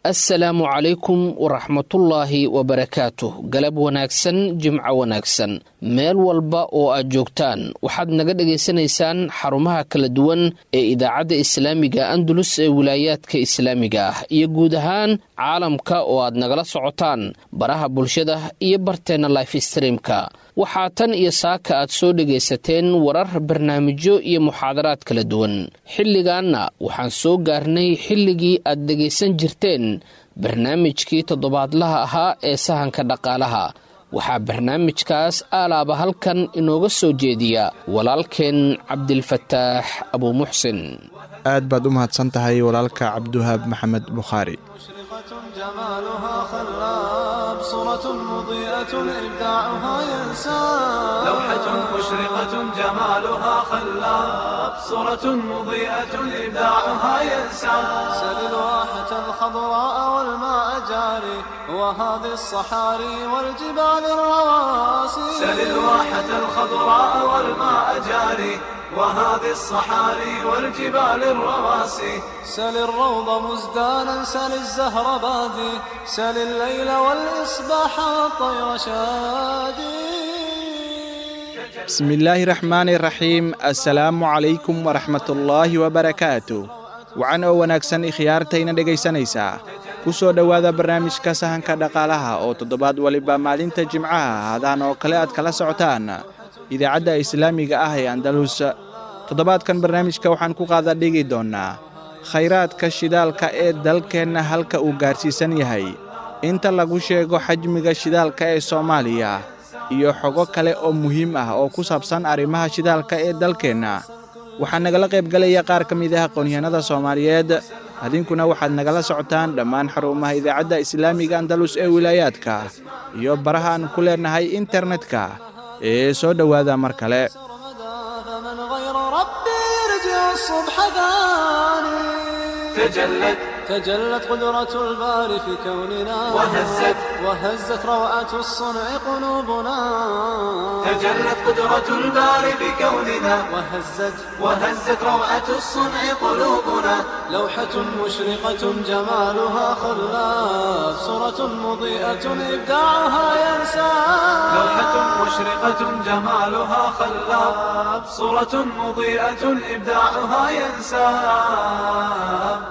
assalaamu calaykum waraxmatullaahi wabarakaatuh galab wanaagsan jimco wanaagsan meel walba oo aad joogtaan waxaad naga dhagaysanaysaan xarumaha kala duwan ee idaacadda islaamiga andalus ee wilaayaadka islaamiga ah iyo guud ahaan caalamka oo aad nagala socotaan baraha bulshada iyo barteenna life streamka waxaa tan iyo saaka aad soo dhegaysateen warar barnaamijyo iyo muxaadaraad kala duwan xilligaanna waxaan soo gaarnay xilligii aad dhegaysan jirteen barnaamijkii toddobaadlaha ahaa ee sahanka dhaqaalaha waxaa barnaamijkaas aalaaba halkan inooga soo jeediya walaalkeen cabdilfataax abuumuxsin aad baad u mahadsan tahay walaalka cabdiwahaab maxamed bukhaari جمالها خلاب صورة مضيئة إبداعها ينساب لوحة مشرقة جمالها خلاب صورة مضيئة إبداعها ينساب سل الواحة الخضراء والماء جاري وهذه الصحاري والجبال الرواسي سل الواحة الخضراء والماء جاري وهذه الصحاري والجبال الرواسي سل الروض مزدانا سل الزهر بادي سل الليل والإصباح والطير شادي bismi illaahi raxmaani raxiim assalaamu calaykum waraxmatullaahi wabarakaatu wacan oo wanaagsan ikhyaartayna dhegaysanaysaa ku soo dhowaada barnaamijka sahanka dhaqaalaha oo toddobaad waliba maalinta jimcaha haadaan oo kale aad kala socotaan idaacadda islaamiga ah ee andalus toddobaadkan barnaamijka waxaan ku qaada dhigi doonnaa khayraadka shidaalka ee dalkeenna halka uu gaarsiisan yahay inta lagu sheego xajmiga shidaalka ee soomaaliya iyo xogo kale oo muhiim ah oo ku saabsan arrimaha shidaalka ee dalkeenna waxaa nagala qaybgalaya qaar ka mid ah aqoonyahanada soomaaliyeed adinkuna waxaad nagala socotaan dhammaan xarumaha idaacadda islaamiga andalus ee wilaayaadka iyo baraha aan ku leennahay internetka ee soo dhowaada mar kale فمن غير ربي يرجع الصبح ثاني تجلت تجلت قدرة الباري في كوننا وهزت وهزت روعة الصنع قلوبنا تجلت قدرة الباري في كوننا وهزت وهزت روعة الصنع قلوبنا لوحة مشرقة جمالها خلاف صورة مضيئة إبداعها ينسى لوحة مشرقة جمالها خلاف صورة مضيئة إبداعها ينسى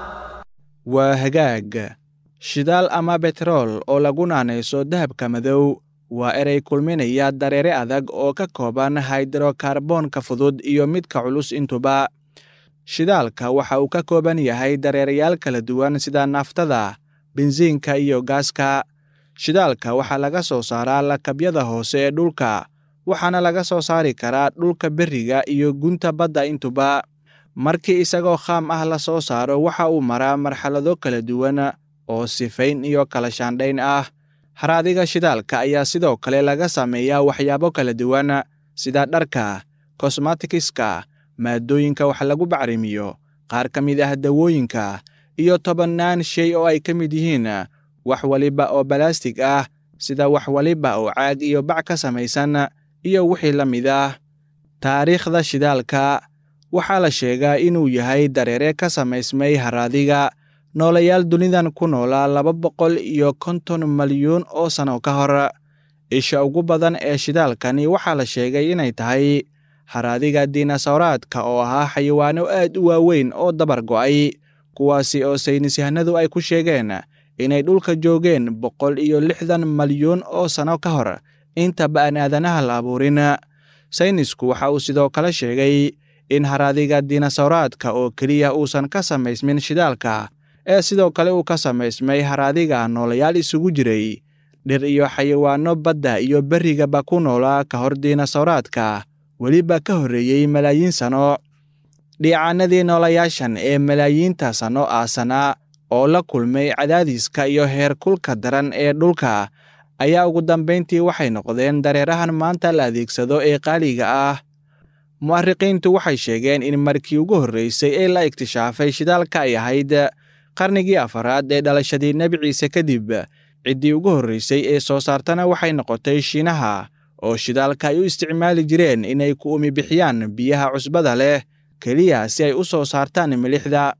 waa hagaag shidaal ama betrool oo lagu naanayso dahabka madow waa erey kulminaya dareere adag oo ka kooban haydrokarboonka fudud iyo midka culus intuba shidaalka waxa uu ka kooban yahay dareerayaal kala duwan sida naftada bensiinka iyo gaaska shidaalka waxaa laga soo saaraa lakabyada hoose ee dhulka waxaana laga soo saari karaa dhulka berriga iyo gunta badda intuba markii isagoo khaam ah la soo saaro waxa uu maraa marxalado kala duwan oo sifayn iyo kala shaandhayn ah haraadiga shidaalka ayaa sidoo kale laga sameeyaa waxyaabo kala duwan sida dharka kosmatikiska maadooyinka wax lagu bacrimiyo qaar ka mid ah dawooyinka iyo tobannaan shay oo ay ka mid yihiin wax waliba oo balaastig ah sida wax waliba oo caag iyo bac ka samaysan iyo wixii la mid ah taariikhda shidaalka waxaa la sheegaa inuu yahay dareere ka samaysmay haraadiga noolayaal dunidan ku noolaa laba boqol iyo konton malyuun oo sanno ka hor isha ugu badan ee shidaalkani waxaa la sheegay inay tahay haraadiga diinasawraadka oo ahaa xayawaano aad u waaweyn oo dabar go'ay kuwaasi oo saynisyahanadu ay ku sheegeen inay dhulka joogeen boqol iyo lixdan malyuun oo sanno ka hor intaba aan aadanaha la abuurin saynisku waxa uu sidoo kale sheegay in haraadiga diinasawraadka oo keliya uusan ka samaysmin shidaalka ee sidoo kale uu ka samaysmay haraadiga noolayaal isugu jiray dhir iyo xayawaanno badda iyo berrigaba ku noolaa ka hor diinasawraadka weliba ka horreeyey malaayiin sanno dhiicaanadii noolayaashan ee malaayiinta sanno aasanaa oo la kulmay cadaadiska iyo heerkulka daran ee dhulka ayaa ugu dambayntii waxay noqdeen dareerahan maanta la adeegsado ee qaaliga ah mu'ariqiintu waxay sheegeen in markii ugu horreysay ee la iktishaafay shidaalka ay ahayd qarnigii afaraad ee dhalashadii nebi ciise kadib ciddii ugu horreysay ee soo saartana waxay noqotay shiinaha oo shidaalka ay u isticmaali jireen inay ku umi bixiyaan biyaha cusbada leh keliya si ay u soo saartaan milixda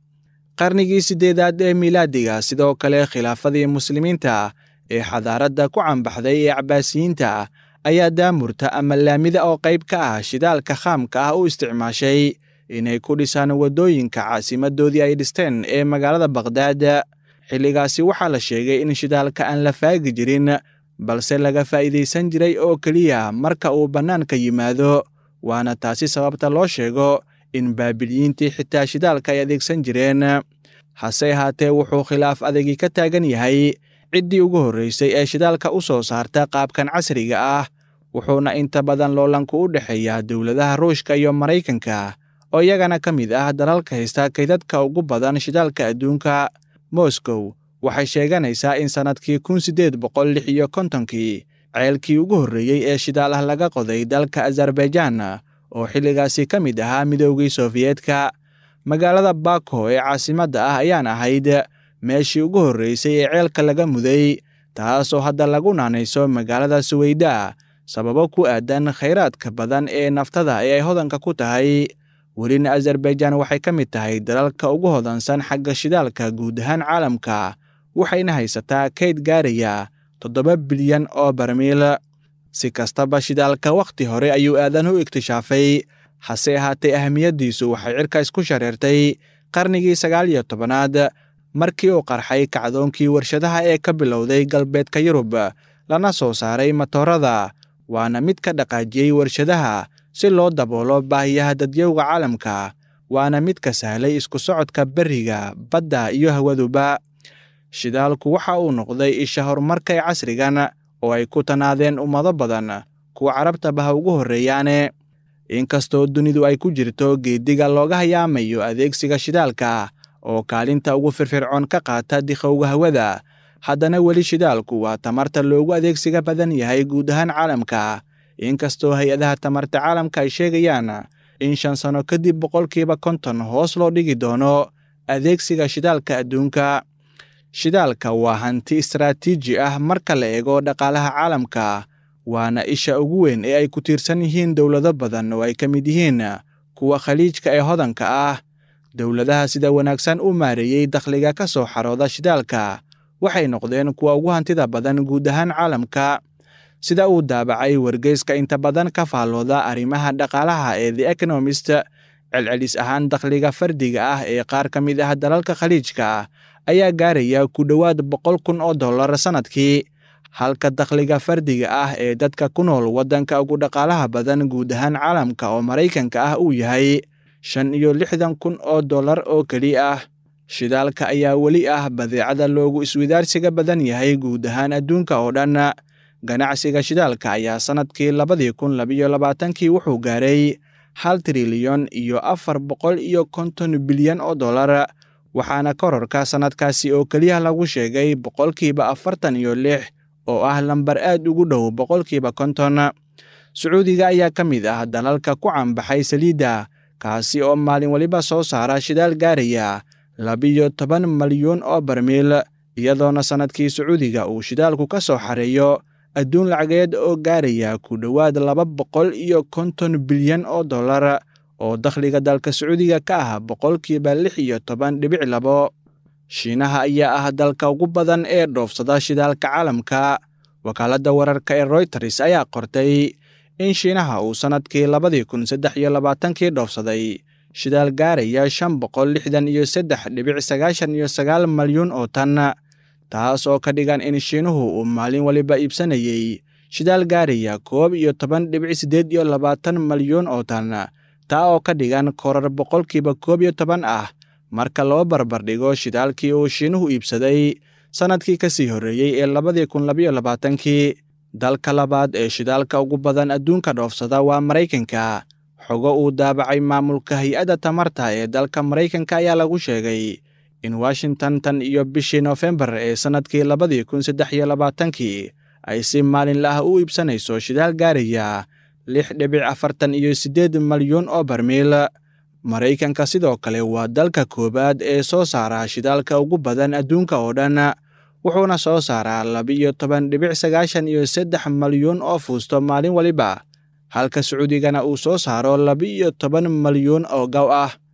qarnigii siddeedaad ee miilaadiga sidoo kale khilaafadii muslimiinta ee xadaaradda ku cambaxday ee cabbaasiyiinta ayaa daamurta ama laamida oo qayb ka ah shidaalka khaamka ah u isticmaashay inay ku dhisaan waddooyinka caasimadoodii ay dhisteen ee magaalada bakhdad xilligaasi waxaa la sheegay in shidaalka aan la faagi jirin balse laga faa'iidaysan jiray oo keliya marka uu bannaanka yimaado waana taasi sababta loo sheego in baabilyiintii xitaa shidaalka ay adeegsan jireen hase ahaatee wuxuu khilaaf adagii ka taagan yahay ciddii ugu horraysay ee shidaalka u soo saarta qaabkan casriga ah wuxuuna inta badan loolanku u dhexeeyaa dowladaha ruushka iyo maraykanka oo iyagana ka mid ah dalalka haysta kaydadka ugu badan shidaalka adduunka moscow waxay sheeganaysaa in sannadkii kun siddeed boqol lix iyo kontonkii ceelkii ugu horreeyey ee shidaal ah laga qoday dalka azerbaijaan oo xilligaasi ka mid ahaa midoogii sofiyeetka magaalada bako ee caasimadda ah ayaan ahayd meeshii ugu horraysay ee ceelka laga muday taasoo hadda lagu naanayso magaalada suweyda sababo ku aadan khayraadka badan ee naftada ee ay hodanka ku tahay welina azerbaijaan waxay ka mid tahay dalalka ugu hodansan xagga shidaalka guud ahaan caalamka waxayna haysataa kayd gaaraya toddoba bilyan oo barmiil si kastaba shidaalka wakhti hore ayuu aadan u iktishaafay hase ahaatee ahamiyaddiisu waxay cirkaas ku shareertay qarnigii sagaal iyo tobanaad markii uu qarxay kacdoonkii warshadaha ee ka bilowday galbeedka yurub lana soo saaray matoorada waana mid ka dhaqaajiyey warshadaha si loo daboolo baahiyaha dadyowga caalamka waana mid ka sahlay isku socodka berriga badda iyo hawaduba shidaalku waxa uu noqday isha horumarka ee casrigan oo ay ku tanaadeen ummado badan kuwa carabtaba ha ugu horreeyaane inkastoo dunidu ay ku jirto geediga looga hayaamayo adeegsiga shidaalka oo kaalinta ugu firfircoon ka qaata dikhowga hawada haddana weli shidaalku waa tamarta loogu adeegsiga badan yahay guud ahaan caalamka inkastoo hay-adaha tamarta caalamka ay sheegayaan in shan sano kadib boqolkiiba konton hoos loo dhigi doono adeegsiga shidaalka adduunka shidaalka waa hanti istaraatiiji ah marka la eego dhaqaalaha caalamka waana isha ugu weyn ee ay ku tiirsan yihiin dowlado badan oo ay ka mid yihiin kuwa khaliijka ee hodanka ah dowladaha sida wanaagsan u maareeyey dakhliga ka soo xarooda shidaalka waxay noqdeen kuwa ugu hantida badan guud ahaan caalamka sida uu daabacay wargeyska inta badan ka faallooda arrimaha dhaqaalaha ee the economist celcelis ahaan dakhliga fardiga ah ee qaar ka mid ah dalalka khaliijka ayaa gaaraya ku dhowaad boqol kun oo dollar sannadkii halka dakhliga fardiga ah ee dadka ku nool waddanka ugu dhaqaalaha badan guud ahaan caalamka oo maraykanka ah uu yahay shan iyo lixdan kun oo dollar oo keli ah shidaalka ayaa weli ah badeecada loogu iswidaarsiga badan yahay guud ahaan adduunka oo dhan ganacsiga shidaalka ayaa sannadkii labadii kun labiyo labaatankii wuxuu gaaray hal trilyan iyo afar boqol iyo konton bilyan oo dollar waxaana kororka sannadkaasi oo keliya lagu sheegay boqolkiiba afartan iyo lix oo ah lambar aad ugu dhow boqolkiiba konton sacuudiga ayaa ka mid ah dalalka ku cambaxay saliidda kaasi oo maalin waliba soo saara shidaal gaaraya labiyo toban malyuun oo barmiil iyadoona sannadkii sacuudiga uu shidaalku ka soo xareeyo adduun lacageed oo gaaraya ku dhowaad laba boqol iyo konton bilyan oo dollar oo dakhliga dalka sacuudiga ka ah boqolkiiba lix iyo toban dhibic labo shiinaha ayaa ah dalka ugu badan ee dhoofsada shidaalka caalamka wakaaladda wararka ee royters ayaa qortay in shiinaha uu sannadkii labadii kun saddex iyo labaatankii dhoofsaday shidaal gaaraya shan boqol lixdan iyo saddex dhibic sagaashan iyo sagaal malyuun oo tan taas oo ka dhigan in shiinuhu uu maalin waliba iibsanayey shidaal gaaraya koob iyo toban dhibic siddeed iyo labaatan malyuun oo tan taa oo ka dhigan korar boqolkiiba koob iyo toban ah marka loo barbardhigo shidaalkii uu shiinuhu iibsaday sannadkii ka sii horreeyey ee labadii kun labiyo labaatankii dalka labaad ee shidaalka ugu badan adduunka dhoofsada waa maraykanka xogo uu daabacay maamulka hay-adda tamarta ee dalka maraykanka ayaa lagu sheegay in washington tan iyo bishii nofembar ee sannadkii labadii kun saddex iyo labaatankii ay si maalinla ah u iibsanayso shidaal gaaraya lix dhibic afartan iyo siddeed malyuun oo barmiil maraykanka sidoo kale waa dalka koowaad ee soo saara shidaalka ugu badan adduunka oo dhan wuxuuna soo saaraa laba-iyo toban dhibic sagaashan iyo saddex malyuun oo fuusto maalin waliba halka sacuudigana uu soo saaro laba-iyo toban malyuun oo gaw ah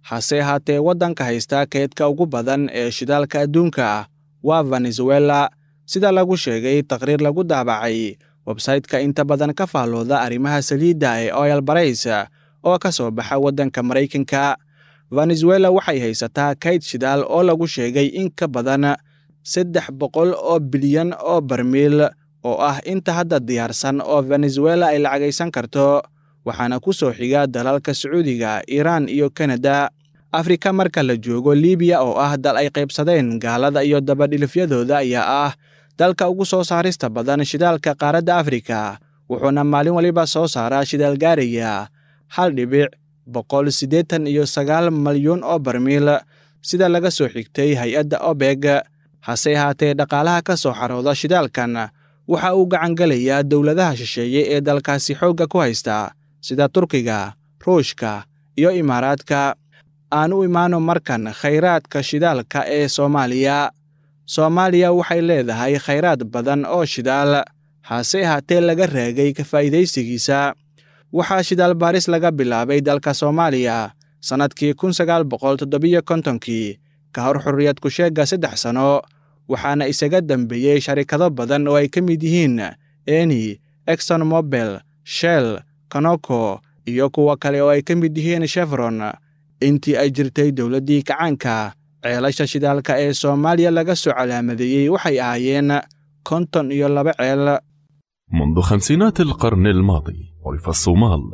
hase ahaatee waddanka haysta keedka ugu badan ee shidaalka adduunka waa venezuela sida lagu sheegay taqriir lagu daabacay websayte-ka inta badan ka faallooda arrimaha saliidda ee oil barays oo ka soo baxa waddanka maraykanka venezuela waxay haysataa kayd shidaal oo lagu sheegay in ka badan saddex boqol oo bilyan oo barmiil oo ah inta hadda diyaarsan oo venezuela ay lacagaysan karto waxaana ku soo xiga dalalka sacuudiga iiraan iyo kanada afrika marka la joogo libiya oo ah dal ay qaybsadeen gaalada iyo dabadhilifyadooda ayaa ah dalka ugu soo saarista badan shidaalka qaaradda afrika wuxuuna maalin waliba soo saaraa shidaal gaaraya hal dhibic boqol siddeetan iyo sagaal malyuun oo barmiil sida laga soo xigtay hay-adda obeg hase ahaatee dhaqaalaha ka soo xarooda shidaalkan waxa uu gacangelayaa dowladaha shisheeye ee dalkaasi xoogga ku haysta sida turkiga ruushka iyo imaaraadka aan u imaano markan khayraadka shidaalka ee soomaaliya soomaaliya waxay leedahay khayraad badan oo shidaal hase ahaatee laga raagay ka faa'iidaysigiisa waxaa shidaal baaris laga bilaabay dalka soomaaliya sannadkii kun sagaal boqol toddobiyo kontonkii ka hor xurriyad ku-sheegga saddex sano waxaana isaga dembeeyey sharikado badan oo ay ka mid yihiin eni exon mobel shell kanoko iyo kuwa kale oo ay ka mid yihiin chevron intii ay jirtay dowladdii kacaanka ceelasha shidaalka ee soomaaliya laga soo calaamadeeyey waxay ahaayeen konton iyo laba ceel منذ خمسينات القرن الماضي عرف الصومال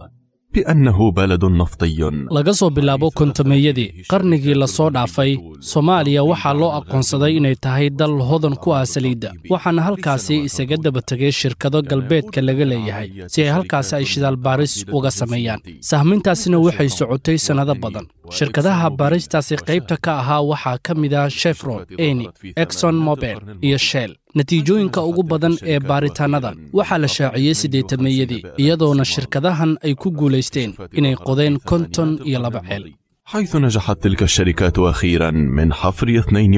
بأنه بلد نفطي laga soo bilaabo kontameeyadii qarnigii la soo dhaafay soomaaliya waxaa loo aqoonsaday inay tahay dal hodan ku ah saliidda waxaana halkaasi isaga daba tegay shirkado galbeedka laga leeyahay si ay halkaasi ay shidaal baaris uga sameeyaan sahmintaasina waxay socotay sannado badan shirkadaha baaristaasi qaybta ka ahaa waxaa ka mid ah shefron eni exon mobel iyo shell natiijooyinka ugu badan ee baaritaannadan waxaa la shaaciyey siddeetameeyadii iyadoona shirkadahan ay ku guulaysteen inay qodeen konton iyo laba ceel حيث نجحت تلك الشركات أخيرا من حفر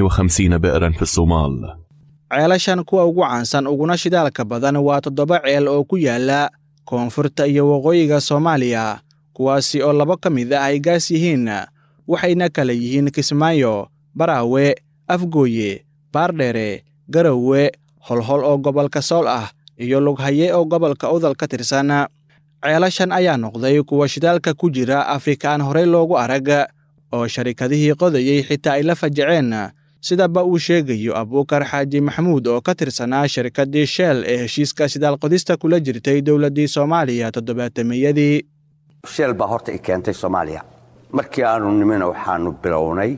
52 بئرا في الصومال ceelashan kuwa ugu caansan uguna shidaalka badan waa toddoba ceel oo ku yaala koonfurta iyo waqooyiga soomaaliya kuwaasi oo labo ka mid ah ay gaas yihiin waxayna kala yihiin kismaayo baraawe afgooye baardheere garowe holhol oo gobolka sool ah iyo lughaye oo gobolka udal ka tirsan ceelashan ayaa noqday kuwa shidaalka ku jira afrika aan horey loogu arag oo sharikadihii qodayey xitaa ay la fajaceen sidaba uu sheegayo abuukar xaaji maxamuud oo ka tirsanaa shirkaddii sheel ee heshiiska shidaal qodista kula jirtay dowladdii soomaaliya toddobaatameyadii sheel baa horta i keentay soomaaliya markii aanu nimina waxaanu bilownay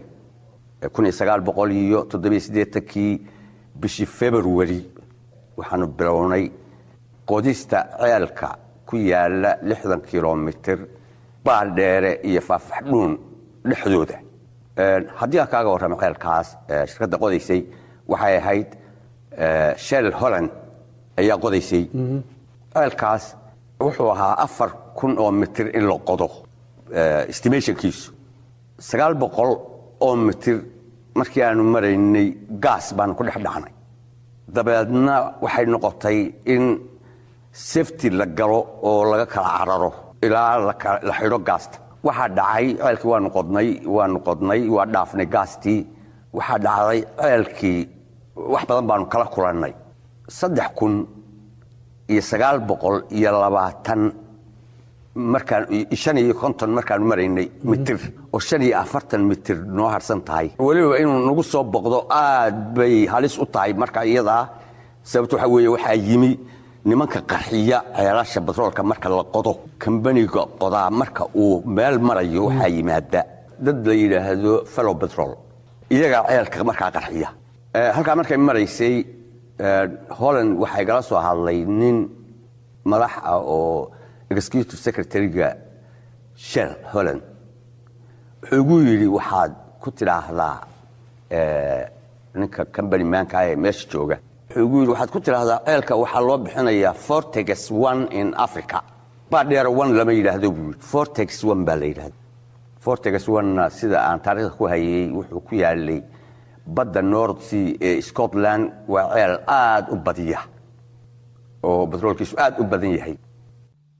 iyo kii bishii februari waxaanu bilownay qodista ceelka ku yaala lixdan kilomitir baaldheere iyo faaffaxdhuun dhexdooda haddii aan kaaga warramo ceelkaas shirkadda qodaysay waxay ahayd shell holland ayaa qodaysay ceelkaas wuxuu ahaa afar kun oo mitir in la qodo estimationkiisu sagaal boqol oo mitir markii aanu maraynay gaas baanu ku dhex dhacnay dabeedna waxay noqotay in safety la galo oo laga kala cararo ilaa la xidho gaasta waxaa dhacay ceelkii waanu qodnay waanu qodnay waa dhaafnay gaastii waxaa dhacday ceelkii wax badan baanu kala kulannay saddex kun iyo sagaal boqol iyo labaatan markaan shan iyo konton markaanu maraynay mitir oo shan iyo afartan mitir noo harsan tahay weliba inuu nagu soo boqdo aad bay halis u tahay marka iyadaa sababto waxaa weeye waxaa yimi nimanka qarxiya ceelasha batroolka marka la qodo kambaniga qodaa marka uu meel marayo waxaa yimaada dad la yidhaahdo fellow batrol iyagaa ceelka markaa qarxiya halkaa markay maraysay holland waxaa igala soo hadlay nin madax ah oo executive secretary-ga shell holland wuxuu igu yidhi waxaad ku tidhaahdaa ninka combany maanka ee meesha jooga wuxuu igu yidhi waxaad ku tidhaahdaa ceelka waxaa loo bixinayaa fortex one in africa baadheera one lama yidhaahdo buu yidhi fortex one baa la yidhahda fortex one sida aan taariikhda ku hayay wuxuu ku yaalay badda north sea ee scotland waa ceel aad u badiya oo batroolkiisu aad u badan yahay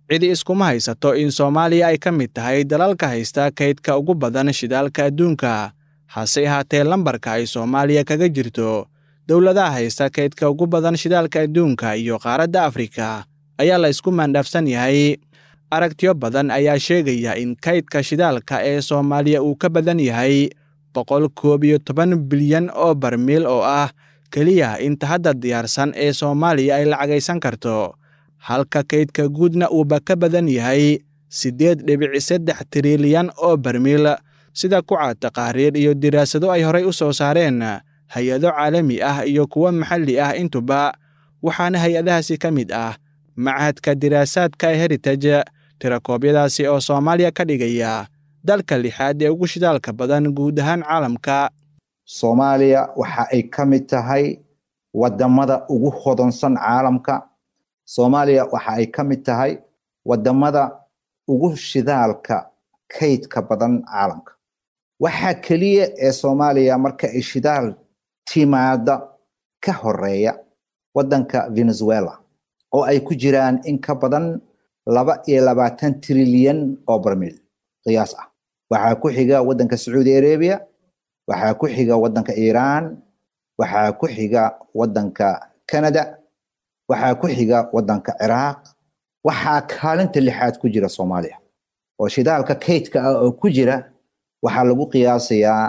cidi iskuma haysato in soomaaliya ay ka mid tahay dalalka haysta kaydka ugu badan shidaalka adduunka hase ahaatee lambarka ay soomaaliya kaga jirto dowladaha haysta kaydka ugu badan shidaalka adduunka iyo qaaradda afrika ayaa la isku maandhaafsan yahay aragtiyo badan ayaa sheegaya in kaydka shidaalka ee soomaaliya uu ka badan yahay boqol koob iyo toban bilyan oo barmiil oo ah keliya inta hadda diyaarsan ee soomaaliya ay lacagaysan karto halka kaydka guudna uuba ka badan yahay siddeed dhibic saddex trilyan oo barmiil sida ku cad taqaariir iyo diraasado ay horay u soo saareen hay-ado caalami ah iyo kuwo maxalli ah intuba waxaana hay-adahaasi ka mid ah machadka diraasaadka ee heritage tirakoobyadaasi oo soomaaliya ka dhigaya dalka lixaad ee ugu shidaalka badan guud ahaan caalamka soomaaliya waxa ay ka mid tahay wadamada ugu hodansan caalamka soomaaliya waxa ay ka mid tahay wadamada ugu shidaalka kaydka badan caalamka waxaa keliya ee soomaaliya marka ay shidaal timaada ka horeeya wadanka venezuela oo ay ku jiraan in ka badan laba iyo labaatan trilyan oo barmiil qiyaas ah waxaa ku xiga wadanka sacuudi arabia waxaa ku xiga wadanka iiraan waxaa ku xiga wadanka canada waxaa ku xiga wadanka ciraaq waxaa kaalinta lixaad ku jira soomaaliya oo shidaalka kaydka ah oo ku jira waxaa lagu qiyaasayaa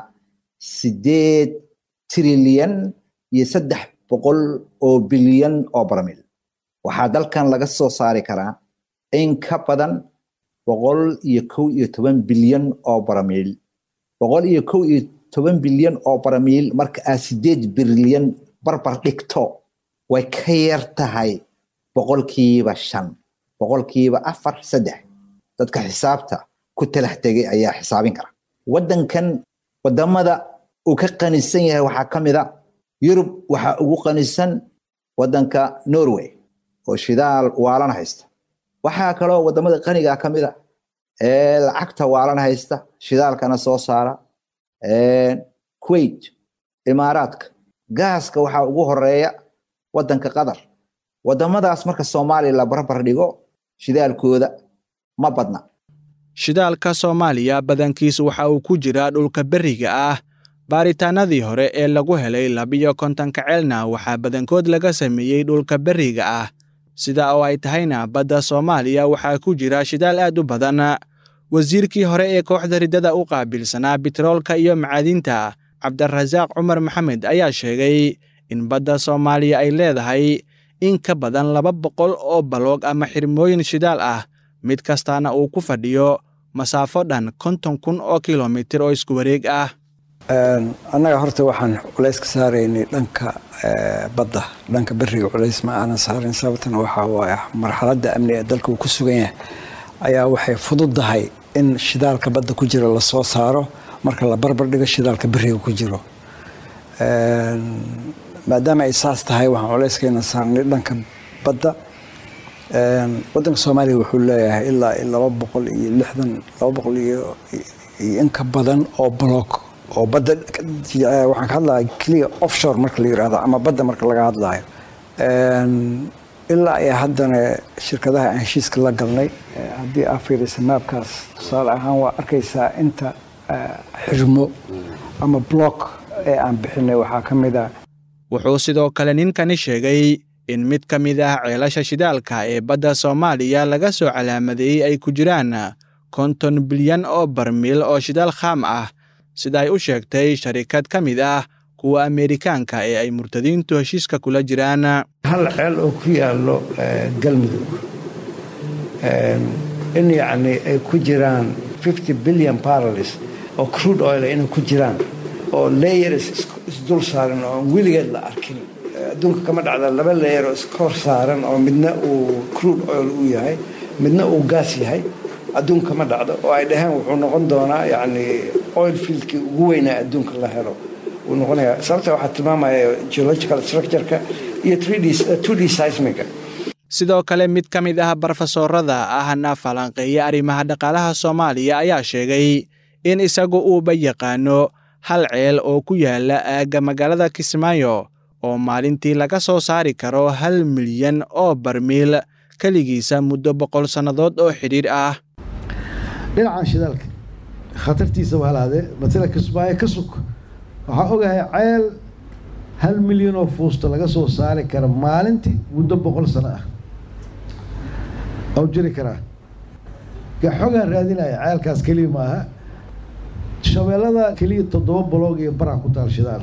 sideed trilyan iyo saddex boqol oo bilyan oo barmiil waxaa dalkan laga soo saari karaa in ka badan boqol iyo kow iyo toban bilyan oo barmiil boqol iyo kow iyo toban bilyan oo barmiil marka aad sideed bilyan barbar dhigto way ka yar tahay boqolkiiba shan boqolkiiba afar saddex dadka xisaabta ku talax tegay ayaa xisaabin kara wadankan wadamada uu ka qanisan yahay waxaa ka mid a yurub waxaa ugu qanisan wadanka norway oo shidaal waalan haysta waxaa kaloo wadamada qaniga ka mid a ee lacagta waalan haysta shidaalkana soo saara kuwait imaaraadka gaaska waxaa ugu horeeya wadanka qatar wadamadaas marka soomaaliya la barbar dhigo shidaalkooda ma badna shidaalka soomaaliya badankiis waxa uu ku jiraa dhulka berriga ah baaritaanadii hore ee lagu helay labiyo kontonka ceelna waxaa badankood laga sameeyey dhulka berriga ah sida oo ay tahayna badda soomaaliya waxaa ku jira shidaal aad u badan wasiirkii hore ee kooxda riddada u qaabilsanaa bitroolka iyo macaadinta cabdirasaaq cumar maxamed ayaa sheegay in badda soomaaliya ay leedahay in ka badan laba boqol oo baloog ama xirmooyin shidaal ah mid kastaana uu ku fadhiyo masaafo dhan konton kun oo kilomitir oo isku wareeg ah annaga horta waxaan culays ka saaraynay dhanka badda dhanka beriga culays ma aanan saarin sababtana waxaa waaye marxaladda amni ee dalka uu ku sugan yahay ayaa waxay fududdahay in shidaalka badda ku jira lasoo saaro marka la barbar dhigo shidaalka beriga ku jiro maadaama ay saas tahay waxaan culayskayna saarnay dhanka badda wadanka soomaaliya wuxuu leeyahay ilaa laba boqol iyo lixdan laba boqol iyo in ka badan oo block oo badda waxaan ka hadlaya keliya offshore marka la yirahdo ama badda marka laga hadlayo ilaa iyo haddana shirkadaha aan heshiiska la galnay haddii aa fiirisa maabkaas tusaale ahaan waa arkaysaa inta xirmo ama block ee aan bixinay waxaa ka mid ah wuxuu sidoo kale ninkani sheegay in mid ka mid ah ceelasha shidaalka ee badda soomaaliya laga soo calaamadeeyey ay ku jiraan konton bilyan oo barmiil oo shidaal khaam ah sida ay u sheegtay sharikad ka mid ah kuwa ameerikaanka ee ay murtadiintu heshiiska kula jiraan hal ceel oo ku yaallo galmudug in yacni ay ku jiraan fifty billion barrels oo crude oil inay ku jiraan oo layers isdul saaran oo weligeed la arkin adduunka kama dhacda laba layer oo iskor saaran oo midna uu crude oil uu yahay midna uu gaas yahay adduunka ma dhacdo oo ay dhaheen wuxuu noqon doonaa yacni oil fieldkii ugu weynaa adduunka la helo wuu noqonayaa sababta waxaa tilmaamaya geological structure-ka iyo two d seismiga sidoo kale mid ka mid ah barofesoorada ahna falanqeeya arrimaha dhaqaalaha soomaaliya ayaa sheegay in isagu uuba yaqaano hal ceel oo ku yaala aagga magaalada kismaayo oo maalintii laga soo saari karo hal milyan oo barmiil keligiisa muddo boqol sannadood oo xidhiir ah dhinacan shidaalka khatartiisa waa laadee matala kismaayo ka sug waxaa ogahay ceel hal milyan oo fuusta laga soo saari kara maalintii muddo boqol sano ah oo jiri karaa gaxogaan raadinaya ceelkaas keliya maaha shabeellada keliya toddoba baloog iyo baraa ku taal shidaal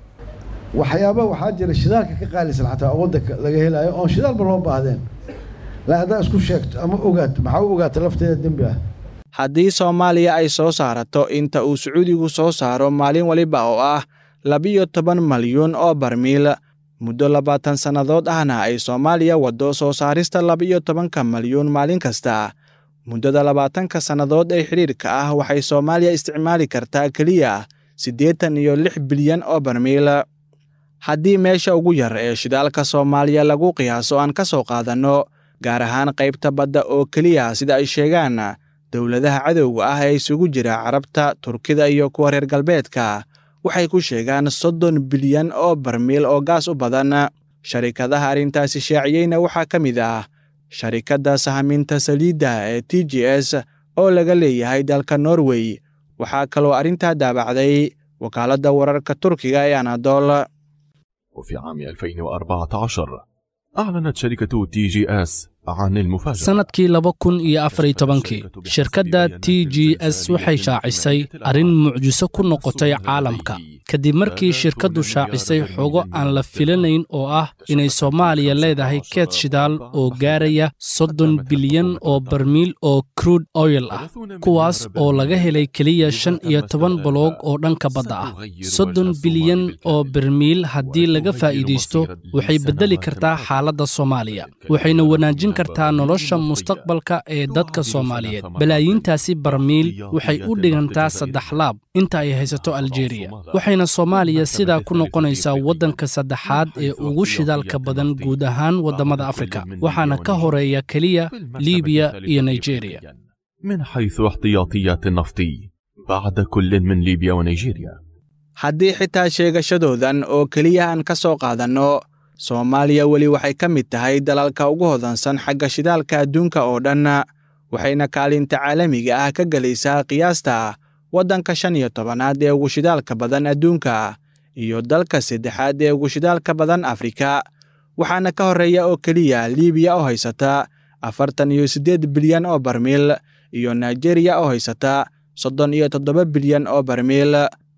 waxyaaba waxaa jira shidaalka ka qaalisan xataa oo waddanka laga helayo oon shidaalba loo baahdeen la haddaa isku sheegto ama ogaato maxaa u ogaata lafteeda dembi ah haddii soomaaliya ay soo saarato inta uu sacuudigu soo saaro maalin waliba oo ah labiyo toban malyuun oo barmiil muddo labaatan sannadood ahna ay soomaaliya waddo soo saarista labiyo tobanka malyuun maalin kasta muddada labaatanka sannadood ee xidhiirka ah waxay soomaaliya isticmaali kartaa keliya siddeetan iyo lix bilyan oo barmiil haddii meesha ugu yar ee shidaalka soomaaliya lagu qiyaaso aan ka soo qaadanno gaar ahaan qaybta badda oo keliya sida ay sheegaan dowladaha cadowga ah ee isugu jira carabta turkida iyo kuwa reer galbeedka waxay ku sheegaan soddon bilyan oo barmiil oo gaas u badan sharikadaha arrintaasi shaaciyeyna waxaa ka mid ah sharikadda sahaminta saliidda ee t g s oo laga leeyahay dalka norway waxaa kaloo arrintaa daabacday wakaaladda wararka turkiga ee anadol وفي عام 2014 أعلنت شركة تي جي اس عن المفاجأة sannadkii laba kun iyo afar iyo tobankii shirkadda t g s waxay shaacisay arrin mucjiso ku noqotay caalamka kadib markii shirkaddu shaacisay xogo aan la filanayn oo ah inay soomaaliya leedahay keed shidaal oo gaaraya soddon bilyan oo barmiil oo crude oil ah kuwaas oo laga helay keliya shan iyo toban baloog oo dhanka badda ah soddon bilyan oo barmiil haddii laga faa'iidaysto waxay beddeli kartaa xaaladda soomaaliya waxayna wanaajin kartaa nolosha mustaqbalka ee dadka soomaaliyeed balaayiintaasi barmiil waxay u dhigantaa saddex laab inta ay haysato aljeeriya waxayna soomaaliya sidaa ku noqonaysaa waddanka saddexaad ee ugu shidaalka badan guud ahaan waddamada afrika waxaana ka horeeya keliya liibiya iyo nigeriya من حيث احتياطيات النفط بعد كل من ليبيا ونيجيريا haddii xitaa sheegashadoodan oo keliya aan ka soo qaadanno soomaaliya weli waxay ka mid tahay dalalka ugu hodansan xagga shidaalka adduunka oo dhan waxayna kaalinta caalamiga ah ka gelaysaa qiyaasta waddanka shan iyo tobanaad ee ugu shidaalka badan adduunka iyo dalka saddexaad ee ugu shidaalka badan afrika waxaana ka horreeya oo keliya liibiya oo haysata afartan iyo siddeed bilyan oo barmiil iyo nigeriya oo haysata soddon iyo toddoba bilyan oo barmiil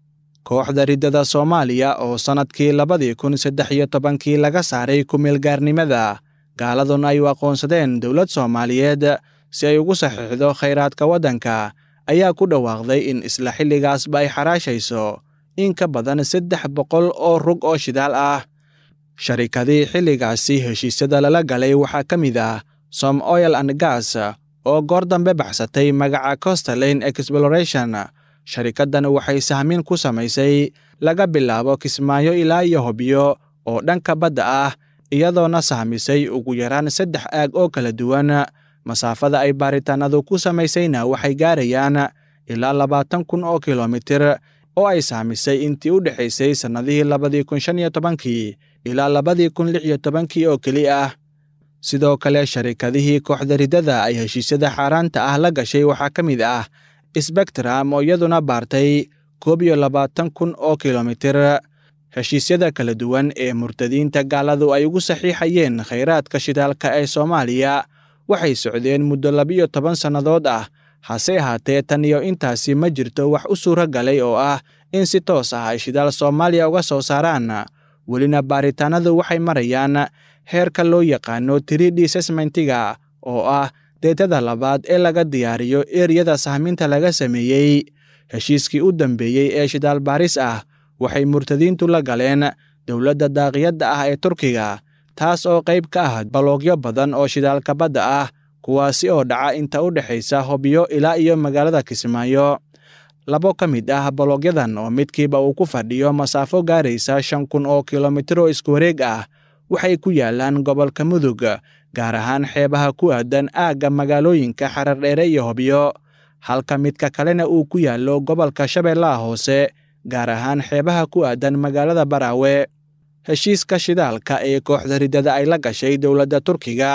kooxda riddada soomaaliya oo sannadkii labadii kun saddex iyo tobankii laga saaray ku-meelgaarnimada gaaladuna ay u aqoonsadeen dowlad soomaaliyeed si ay ugu saxiixdo khayraadka waddanka ayaa ku dhawaaqday in isla xilligaasba ay xaraashayso in ka badan saddex boqol oo rug oo shidaal ah sharikadii xilligaasi heshiisyada lala galay waxaa ka mid ah som oil and gas oo goor dambe baxsatay magaca costalane exploration sharikaddan waxay sahmin ku samaysay laga bilaabo kismaayo ilaa iyo hobyo oo dhanka badda ah iyadoona sahmisay ugu yaraan saddex aag oo kala duwan masaafada ay baaritaanadu ku samaysayna waxay gaarayaan ilaa labaatan kun oo kilomitir oo ay sahmisay intii u dhexaysay sannadihii labadii kun shan iyo tobankii ilaa labadii kun lix iyo tobankii oo keli ah sidoo kale sharikadihii kooxda riddada ay heshiisyada xaaraanta ah la gashay waxaa ka mid ah sbectram oo iyaduna baartay koob iyo labaatan kun oo kilomitir heshiisyada kala duwan ee murtadiinta gaaladu ay ugu saxiixayeen khayraadka shidaalka ee soomaaliya waxay socdeen muddo labiyo toban sannadood ah hase ahaatee tan iyo intaasi ma jirto wax u suuro galay oo ah in si toos ah ay shidaal soomaaliya uga soo saaraan welina baaritaanadu waxay marayaan heerka loo yaqaano tridhi sesmentiga oo ah deetada labaad ee laga diyaariyo eriyada sahminta laga sameeyey heshiiskii u dambeeyey ee shidaal baaris ah waxay murtadiintu la galeen dowladda daaqiyadda ah ee turkiga taas oo qayb ka ah baloogyo badan oo shidaalka badda ah kuwaasi oo dhaca inta u dhexaysa hobyo ilaa iyo magaalada kismaayo labo ka mid ah baloogyadan oo midkiiba uu ku fadhiyo masaafo gaaraysa shan kun oo kilomitir oo isku wareeg ah waxay ku yaalaan gobolka mudug gaar ahaan xeebaha ku aadan aagga magaalooyinka xarardheere iyo hobyo halka midka kalena uu ku yaallo gobolka shabeellaha hoose gaar ahaan xeebaha ku aadan magaalada baraawe heshiiska shidaalka ee kooxda riddada ay la gashay dowladda turkiga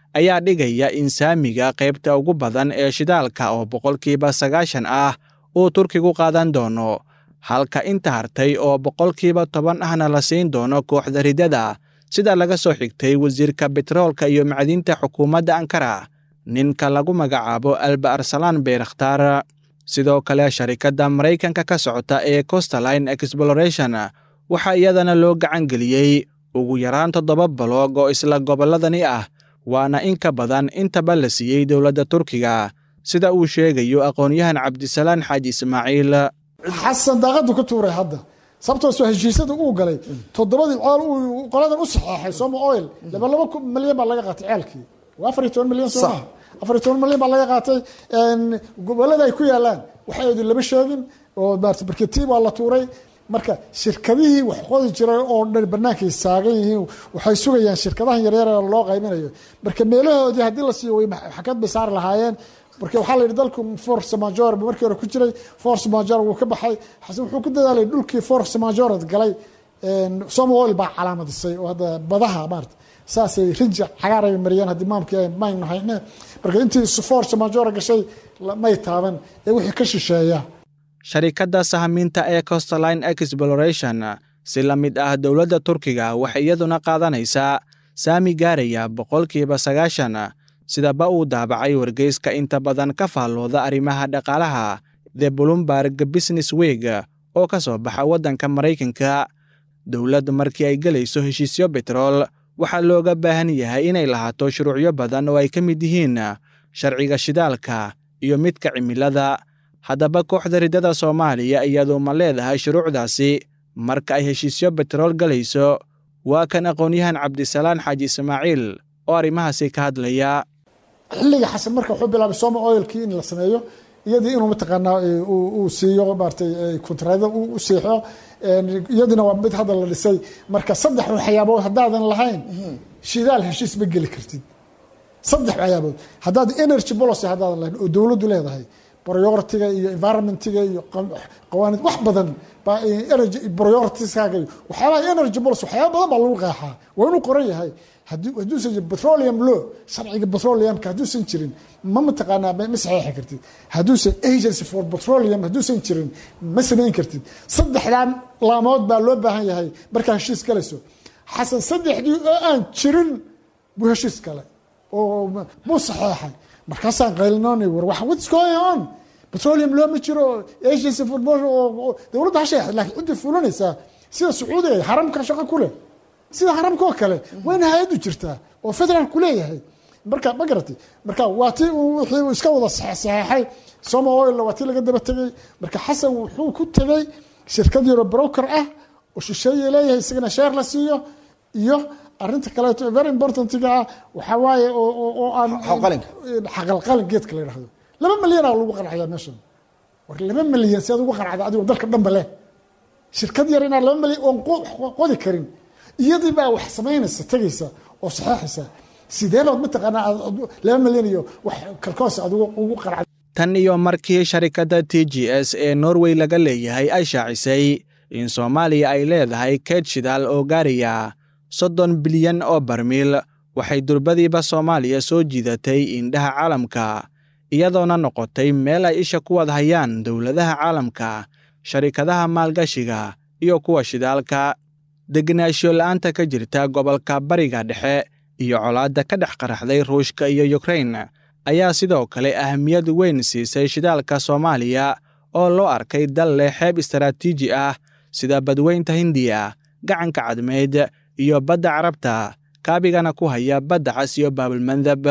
ayaa dhigaya in saamiga qaybta ugu badan ee shidaalka oo boqolkiiba sagaashan ah uu turkigu qaadan doono halka inta hartay oo boqolkiiba toban ahna la siin doono kooxda riddada sida laga soo xigtay wasiirka betroolka iyo macdinta xukuumadda ankara ninka lagu magacaabo alba arsalaan beyrakhtaar sidoo kale sharikadda maraykanka ka socota ee costaline exploration waxaa iyadana loo gacan geliyey ugu yaraan toddoba baloog oo isla gobolladani ah waana in ka badan intaba la siiyey dowladda turkiga sida uu sheegayo aqoon-yahan cabdisalaan xaaji ismaaciil xasan daaqadu ka tuuray hadda sababtoosoo heshiisyada uu galay toddobadii ceel uu qoladan u saxeexay soma oil laba laba milyan baa laga qaatay ceelkii waa afar iyo toban milyan soo maha afar iyo toban milyan baa laga qaatay gobolada ay ku yaalaan waxay lama sheegin oo maarata barketi waa la tuuray marka shirkadihii wax qodi jiray oo dhan bannaankay saagan yihiin waxay sugayaan shirkadahan yaryar ee loo qayminayo marka meelahoodii haddii la siiyo way xakad bay saari lahaayeen marka waxaa la yidhi dalku force major markii hore ku jiray force major wuu ka baxay xasan wuxuu ku dadaalay dhulkii force majored galay somal baa calaamadisay oo hadda badaha maarata saasay rinji cagaaray mariyeen haddii maamkii maynu hayne marka intii force major gashay may taaban ee wixii ka shisheeya sharikadda sahamiinta ee costaline exploration si la mid ah dowladda turkiga waxay iyaduna qaadanaysaa saami gaaraya boqolkiiba sagaashan sidaba uu daabacay wargeyska inta badan ka faallooda arrimaha dhaqaalaha the bloomberg business weeg oo ka soo baxa waddanka maraykanka dowladd markii ay gelayso heshiisyo betrool waxaa looga baahan yahay inay lahaato shuruucyo badan oo ay ka mid yihiin sharciga shidaalka iyo midka cimilada haddaba kooxda riddada soomaaliya iyadu ma leedahay shuruucdaasi marka ay heshiisyo betrool galayso waa kan aqoon-yahan cabdisalaan xaaji ismaaciil oo arrimahaasi ka hadlaya xilliga xasan marka wuxuu bilaabay soma oilkii in la sameeyo iyadii inuu mataqaanaa uu siiyo maaratay kontraada u siixo iyadina waa mid hadda la dhisay marka saddex waxyaabood haddaadan lahayn shidaal heshiis ma geli kartid saddex waxyaabood haddaad energy policy haddaadan lahayn oo dowladdu leedahay prioritiga iyo environmentiga iyo qawaanid wax badan baa energy prioritieskaaga waxyaabaha energy policy waxyaaba badan baa lagu qeexaa waa inuu qoran yahay hadduusan jirin petroleum law sharciga petroleumka hadduusan jirin ma mataqaanaa ma saxeexi kartid hadduusan agency for petroleum hadduusan jirin ma samayn kartid saddexdan laamood baa loo baahan yahay markaa heshiis galayso xasan saddexdii oo aan jirin buu heshiis galay oo buu saxeexay markaasaan qaylinoonay war wax what's going on petroleum law ma jiro agency for dowladda ha sheexay laakiin ciddii fulanaysaa sida sacuudiga haramka shaqo ku leh sida haramka oo kale wayna hay-addu jirtaa oo federaalku leeyahay marka ma garatay marka waa ti wixii uu iska wada saxeexay soma oil waa tii laga daba tegey marka xasan wuxuu ku tegey shirkad yaro broker ah oo shisheeye leeyahay isagana sheer la siiyo iyo arinta kaleeto very importantiga ah waxaa waaye oo aan xaqalqalin geedka la yidhahdo laba milyanaa lagu qancayaa meeshan war laba milyan si aad ugu qancda adigoo dalka dhanba leh shirkad yar inaan laba milyan oon qodi karin iyadii baa wax samaynaysa tegaysa oo saxeexaysa sidee baad mataqaanaa laba milyan iyo wax kalkoos aad ugu qanacda tan iyo markii sharikadda t g s ee norway laga leeyahay ay shaacisay in soomaaliya ay leedahay keed shidaal oo gaaraya soddon bilyan oo barmiil waxay durbadiiba soomaaliya soo jiidatay indhaha caalamka iyadoona noqotay meel ay isha ku wad hayaan dowladaha caalamka sharikadaha maalgashiga iyo kuwa shidaalka degenaansho la'aanta ka jirta gobolka bariga dhexe iyo colaadda ka dhex qaraxday ruushka iyo yukrain ayaa sidoo kale ahamiyad weyn siisay shidaalka soomaaliya oo loo arkay dal leh xeeb istaraatiiji ah sida badweynta hindiya gacanka cadmeyd iyo badda carabta kaabigana ku haya badda cas iyo baabilmandab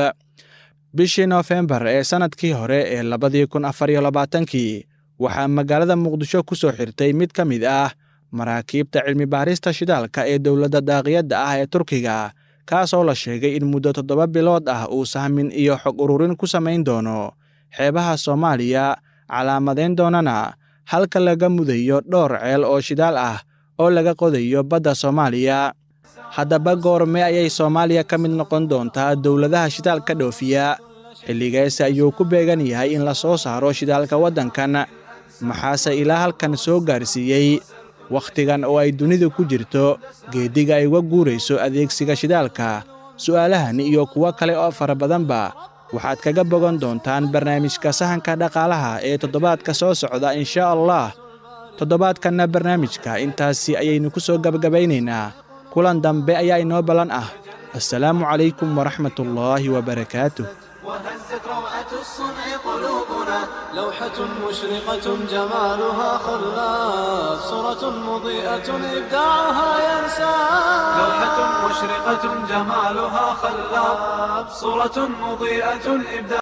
bishii noofembar ee sannadkii hore ee labadii kun afar iyo labaatankii waxaa magaalada muqdisho ku soo xirtay mid ka mid ah maraakiibta cilmi baarista shidaalka ee dowladda daaqiyadda ah ee turkiga kaasoo la sheegay in muddo toddoba bilood ah uu sahmin iyo xog ururin ku samayn doono xeebaha soomaaliya calaamadayn doonana halka laga mudayo dhowr ceel oo shidaal ah oo laga qodayo badda soomaaliya haddaba goorme ayay soomaaliya ka mid noqon doontaa dowladaha shidaalka dhoofiya xilligeese ayuu ku beegan yahay in la soo saaro shidaalka waddankan maxaase ilaa halkan soo gaarsiiyey wakhtigan oo ay dunidu ku jirto geeddiga ay uga guurayso adeegsiga shidaalka su'aalahan iyo kuwo kale oo fara badanba waxaad kaga bogan doontaan barnaamijka sahanka dhaqaalaha ee toddobaadka soo socda inshaa allah toddobaadkanna barnaamijka intaasi ayaynu ku soo gebagabaynaynaa kulan dambe ayaa inoo ballan ah assalaamu calaykum waraxmatullaahi wabarakaatuh وهزت روعة الصنع قلوبنا لوحة مشرقة جمالها خلاف صورة مضيئة إبداعها ينسى لوحة مشرقة جمالها خلاف صورة مضيئة إبداع